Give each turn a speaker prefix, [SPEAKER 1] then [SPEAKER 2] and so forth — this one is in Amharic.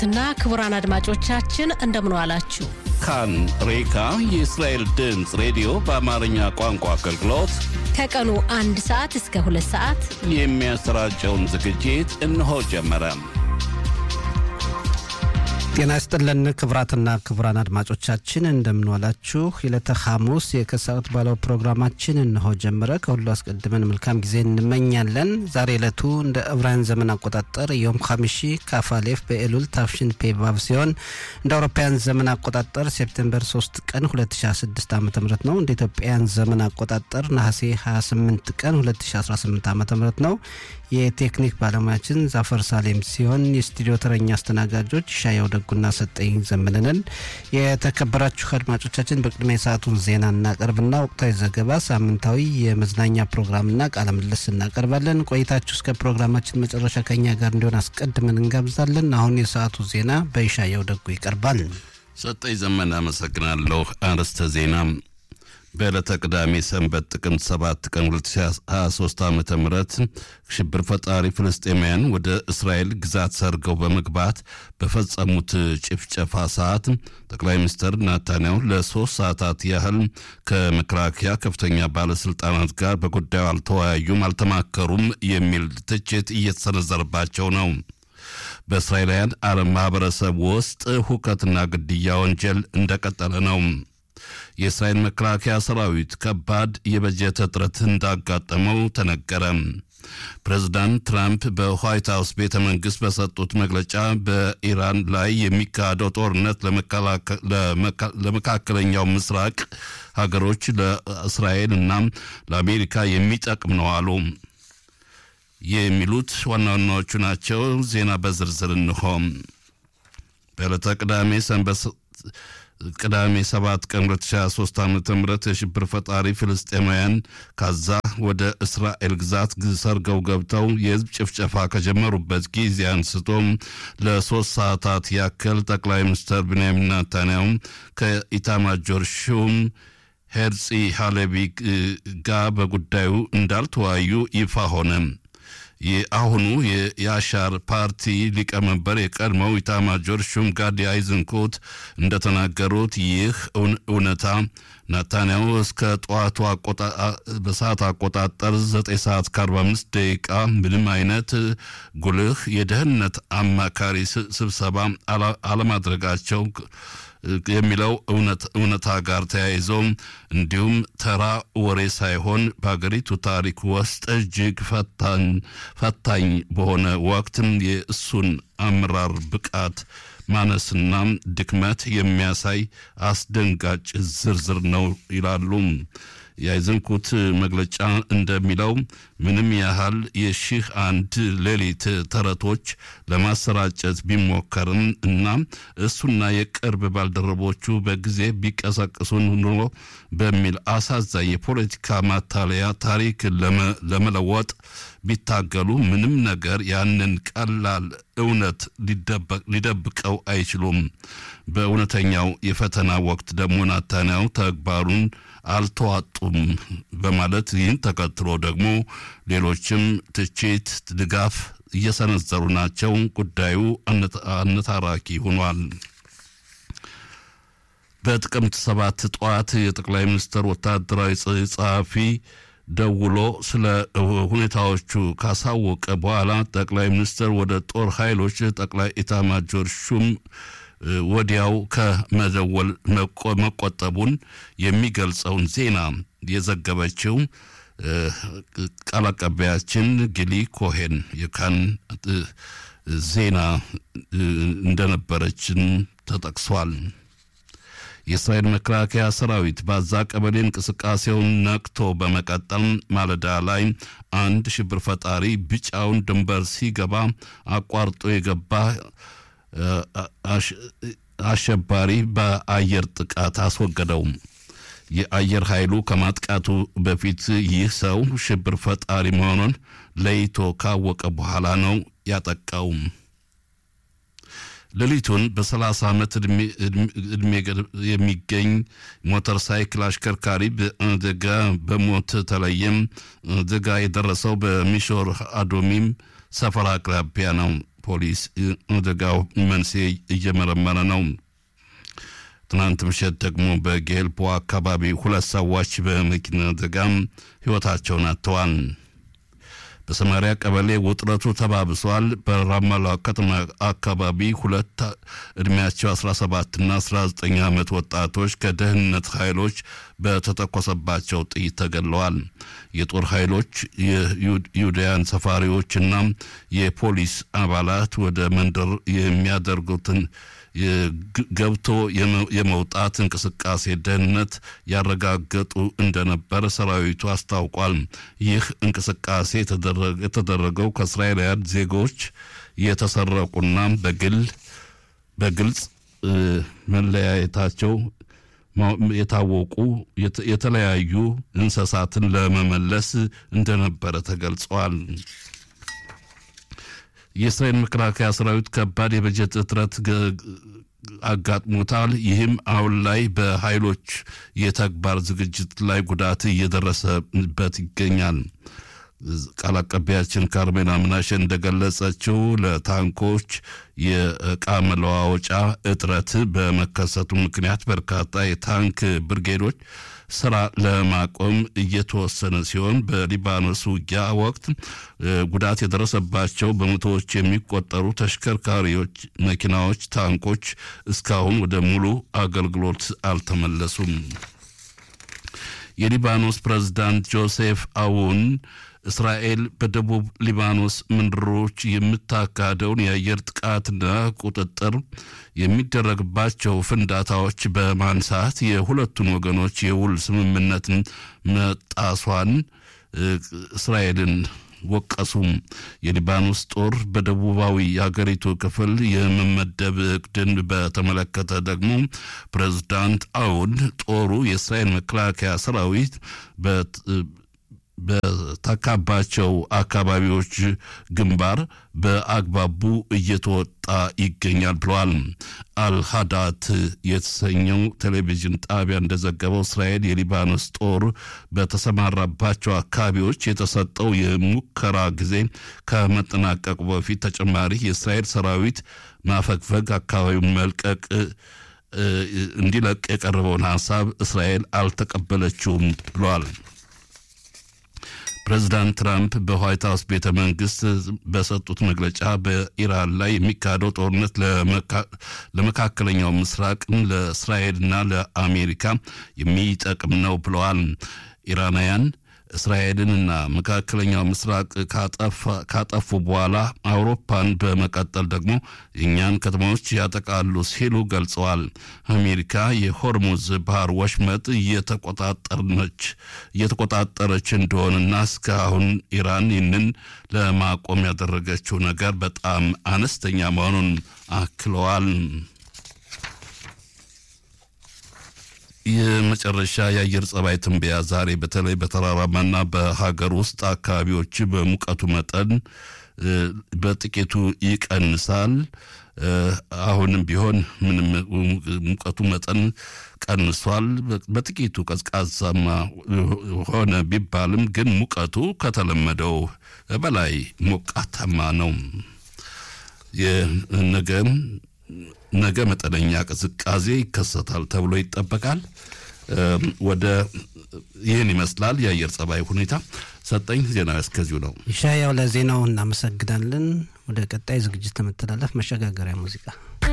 [SPEAKER 1] ክቡራትና ክቡራን አድማጮቻችን እንደምን ዋላችሁ።
[SPEAKER 2] ካን ሬካ የእስራኤል ድምፅ ሬዲዮ በአማርኛ ቋንቋ አገልግሎት
[SPEAKER 1] ከቀኑ አንድ ሰዓት እስከ ሁለት ሰዓት
[SPEAKER 2] የሚያሰራጨውን ዝግጅት እነሆ ጀመረ።
[SPEAKER 3] ጤና ይስጥልን ክቡራትና ክቡራን አድማጮቻችን እንደምንዋላችሁ። የዕለተ ሐሙስ የከሰዓት ባለው ፕሮግራማችን እነሆ ጀመረ። ከሁሉ አስቀድመን መልካም ጊዜ እንመኛለን። ዛሬ ዕለቱ እንደ ዕብራውያን ዘመን አቆጣጠር ዮም ሐሚሺ ካፋሌፍ በኤሉል ታፍሽን ፔቫቭ ሲሆን እንደ አውሮፓውያን ዘመን አቆጣጠር ሴፕቴምበር 3 ቀን 2016 ዓ ም ነው። እንደ ኢትዮጵያውያን ዘመን አቆጣጠር ነሐሴ 28 ቀን 2018 ዓ ም ነው። የቴክኒክ ባለሙያችን ዛፈር ሳሌም ሲሆን የስቱዲዮ ተረኛ አስተናጋጆች ሻየው ደጉና ሰጠኝ ዘመንንን። የተከበራችሁ አድማጮቻችን በቅድሚያ የሰዓቱን ዜና እናቀርብና ወቅታዊ ዘገባ፣ ሳምንታዊ የመዝናኛ ፕሮግራምና ቃለ ምልልስ እናቀርባለን። ቆይታችሁ እስከ ፕሮግራማችን መጨረሻ ከኛ ጋር እንዲሆን አስቀድመን እንጋብዛለን። አሁን የሰዓቱ ዜና በይሻየው ደጉ ይቀርባል።
[SPEAKER 2] ሰጠኝ ዘመን አመሰግናለሁ። አርዕስተ ዜና በዕለተ ቅዳሜ ሰንበት ጥቅምት 7 ቀን 2023 ዓ ም ሽብር ፈጣሪ ፍልስጤማውያን ወደ እስራኤል ግዛት ሰርገው በመግባት በፈጸሙት ጭፍጨፋ ሰዓት ጠቅላይ ሚኒስትር ናታንያሁ ለሶስት ሰዓታት ያህል ከመከላከያ ከፍተኛ ባለስልጣናት ጋር በጉዳዩ አልተወያዩም፣ አልተማከሩም የሚል ትችት እየተሰነዘረባቸው ነው። በእስራኤላውያን አረብ ማህበረሰብ ውስጥ ሁከትና ግድያ ወንጀል እንደቀጠለ ነው። የእስራኤል መከላከያ ሰራዊት ከባድ የበጀት እጥረት እንዳጋጠመው ተነገረ። ፕሬዚዳንት ትራምፕ በዋይት ሀውስ ቤተ መንግስት በሰጡት መግለጫ በኢራን ላይ የሚካሄደው ጦርነት ለመካከለኛው ምስራቅ ሀገሮች ለእስራኤል እና ለአሜሪካ የሚጠቅም ነው አሉ። የሚሉት ዋና ዋናዎቹ ናቸው። ዜና በዝርዝር እንሆ። በዕለተ ቅዳሜ ሰንበት ቅዳሜ 7 ቀን 2023 ዓ ም የሽብር ፈጣሪ ፍልስጤማውያን ካዛ ወደ እስራኤል ግዛት ሰርገው ገብተው የህዝብ ጭፍጨፋ ከጀመሩበት ጊዜ አንስቶ ለሶስት ሰዓታት ያክል ጠቅላይ ሚኒስትር ብንያሚን ናታንያሁ ከኢታማጆር ሹም ሄርፂ ሃሌቢ ጋር በጉዳዩ እንዳልተወያዩ ይፋ ሆነ። የአሁኑ የአሻር ፓርቲ ሊቀመንበር የቀድሞው ኢታማጆር ሹም ጋዲ አይዝንኮት እንደተናገሩት ይህ እውነታ ናታንያሁ እስከ ጠዋቱ በሰዓት አቆጣጠር 9 ሰዓት ከ45 ደቂቃ ምንም አይነት ጉልህ የደህንነት አማካሪ ስብሰባ አለማድረጋቸው የሚለው እውነታ ጋር ተያይዞ እንዲሁም ተራ ወሬ ሳይሆን በሀገሪቱ ታሪክ ውስጥ እጅግ ፈታኝ በሆነ ወቅትም የእሱን አመራር ብቃት ማነስና ድክመት የሚያሳይ አስደንጋጭ ዝርዝር ነው ይላሉ። የአይዘንኩት መግለጫ እንደሚለው ምንም ያህል የሺህ አንድ ሌሊት ተረቶች ለማሰራጨት ቢሞከርም እና እሱና የቅርብ ባልደረቦቹ በጊዜ ቢቀሰቅሱን ኑሮ በሚል አሳዛኝ የፖለቲካ ማታለያ ታሪክ ለመለወጥ ቢታገሉ ምንም ነገር ያንን ቀላል እውነት ሊደብቀው አይችሉም። በእውነተኛው የፈተና ወቅት ደግሞ ናታንያሁ ተግባሩን አልተዋጡም በማለት ይህን ተከትሎ ደግሞ ሌሎችም ትችት፣ ድጋፍ እየሰነዘሩ ናቸው። ጉዳዩ አነታራኪ ሆኗል። በጥቅምት ሰባት ጠዋት የጠቅላይ ሚኒስትር ወታደራዊ ጸሐፊ ደውሎ ስለ ሁኔታዎቹ ካሳወቀ በኋላ ጠቅላይ ሚኒስትር ወደ ጦር ኃይሎች ጠቅላይ ኢታማጆር ሹም ወዲያው ከመደወል መቆጠቡን የሚገልጸውን ዜና የዘገበችው ቃል አቀባያችን ጊሊ ኮሄን የካን ዜና እንደነበረችን ተጠቅሷል። የእስራኤል መከላከያ ሰራዊት ባዛ ቀበሌ እንቅስቃሴውን ነቅቶ በመቀጠል ማለዳ ላይ አንድ ሽብር ፈጣሪ ቢጫውን ድንበር ሲገባ አቋርጦ የገባ አሸባሪ በአየር ጥቃት አስወገደው። የአየር ኃይሉ ከማጥቃቱ በፊት ይህ ሰው ሽብር ፈጣሪ መሆኑን ለይቶ ካወቀ በኋላ ነው ያጠቃው። ሌሊቱን በ30 ዓመት ዕድሜ የሚገኝ ሞተር ሳይክል አሽከርካሪ በአደጋ በሞት ተለየም። አደጋ የደረሰው በሚሾር አዶሚም ሰፈር አቅራቢያ ነው። ፖሊስ አደጋው መንስኤ እየመረመረ ነው። ትናንት ምሽት ደግሞ በጌልፖ አካባቢ ሁለት ሰዎች በመኪና አደጋም ሕይወታቸውን አጥተዋል። በሰማሪያ ቀበሌ ውጥረቱ ተባብሷል። በራማላ ከተማ አካባቢ ሁለት ዕድሜያቸው 17ና 19 ዓመት ወጣቶች ከደህንነት ኃይሎች በተተኮሰባቸው ጥይት ተገድለዋል። የጦር ኃይሎች የዩዳያን ሰፋሪዎችና የፖሊስ አባላት ወደ መንደር የሚያደርጉትን ገብቶ የመውጣት እንቅስቃሴ ደህንነት ያረጋገጡ እንደነበር ሰራዊቱ አስታውቋል። ይህ እንቅስቃሴ የተደረገው ከእስራኤላውያን ዜጎች የተሰረቁና በግል በግልጽ መለያየታቸው የታወቁ የተለያዩ እንስሳትን ለመመለስ እንደነበረ ተገልጿል። የእስራኤል መከላከያ ሰራዊት ከባድ የበጀት እጥረት አጋጥሞታል። ይህም አሁን ላይ በኃይሎች የተግባር ዝግጅት ላይ ጉዳት እየደረሰበት ይገኛል። ቃል አቀባያችን ካርሜና ምናሸ እንደገለጸችው ለታንኮች የእቃ መለዋወጫ እጥረት በመከሰቱ ምክንያት በርካታ የታንክ ብርጌዶች ስራ ለማቆም እየተወሰነ ሲሆን በሊባኖስ ውጊያ ወቅት ጉዳት የደረሰባቸው በመቶዎች የሚቆጠሩ ተሽከርካሪዎች፣ መኪናዎች፣ ታንኮች እስካሁን ወደ ሙሉ አገልግሎት አልተመለሱም። የሊባኖስ ፕሬዝዳንት ጆሴፍ አውን እስራኤል በደቡብ ሊባኖስ ምንድሮች የምታካሄደውን የአየር ጥቃትና ቁጥጥር የሚደረግባቸው ፍንዳታዎች በማንሳት የሁለቱን ወገኖች የውል ስምምነትን መጣሷን እስራኤልን ወቀሱም። የሊባኖስ ጦር በደቡባዊ የአገሪቱ ክፍል የመመደብ እቅድን በተመለከተ ደግሞ ፕሬዝዳንት አውን ጦሩ የእስራኤል መከላከያ ሰራዊት በተካባቸው አካባቢዎች ግንባር በአግባቡ እየተወጣ ይገኛል ብለዋል። አልሃዳት የተሰኘው ቴሌቪዥን ጣቢያ እንደዘገበው እስራኤል የሊባኖስ ጦር በተሰማራባቸው አካባቢዎች የተሰጠው የሙከራ ጊዜ ከመጠናቀቁ በፊት ተጨማሪ የእስራኤል ሰራዊት ማፈግፈግ አካባቢውን መልቀቅ እንዲለቅ የቀረበውን ሀሳብ እስራኤል አልተቀበለችውም ብለዋል። ፕሬዚዳንት ትራምፕ በዋይት ሀውስ ቤተ መንግስት በሰጡት መግለጫ በኢራን ላይ የሚካሄደው ጦርነት ለመካከለኛው ምስራቅን ለእስራኤልና ለአሜሪካ የሚጠቅም ነው ብለዋል። ኢራናውያን እስራኤልንና መካከለኛው ምስራቅ ካጠፉ በኋላ አውሮፓን በመቀጠል ደግሞ የእኛን ከተማዎች ያጠቃሉ ሲሉ ገልጸዋል። አሜሪካ የሆርሙዝ ባህር ወሽመጥ እየተቆጣጠረች እንደሆነና እስካሁን ኢራን ይህንን ለማቆም ያደረገችው ነገር በጣም አነስተኛ መሆኑን አክለዋል። የመጨረሻ የአየር ጸባይ ትንበያ ዛሬ በተለይ በተራራማና በሀገር ውስጥ አካባቢዎች በሙቀቱ መጠን በጥቂቱ ይቀንሳል። አሁንም ቢሆን ምንም ሙቀቱ መጠን ቀንሷል። በጥቂቱ ቀዝቃዛማ ሆነ ቢባልም ግን ሙቀቱ ከተለመደው በላይ ሞቃታማ ነው። የነገም ነገ መጠነኛ ቅዝቃዜ ይከሰታል ተብሎ ይጠበቃል። ወደ ይህን ይመስላል የአየር ጸባይ ሁኔታ። ሰጠኝ ዜና እስከዚሁ ነው።
[SPEAKER 3] ይሻያው ለዜናው እናመሰግናለን። ወደ ቀጣይ ዝግጅት ለመተላለፍ መሸጋገሪያ ሙዚቃ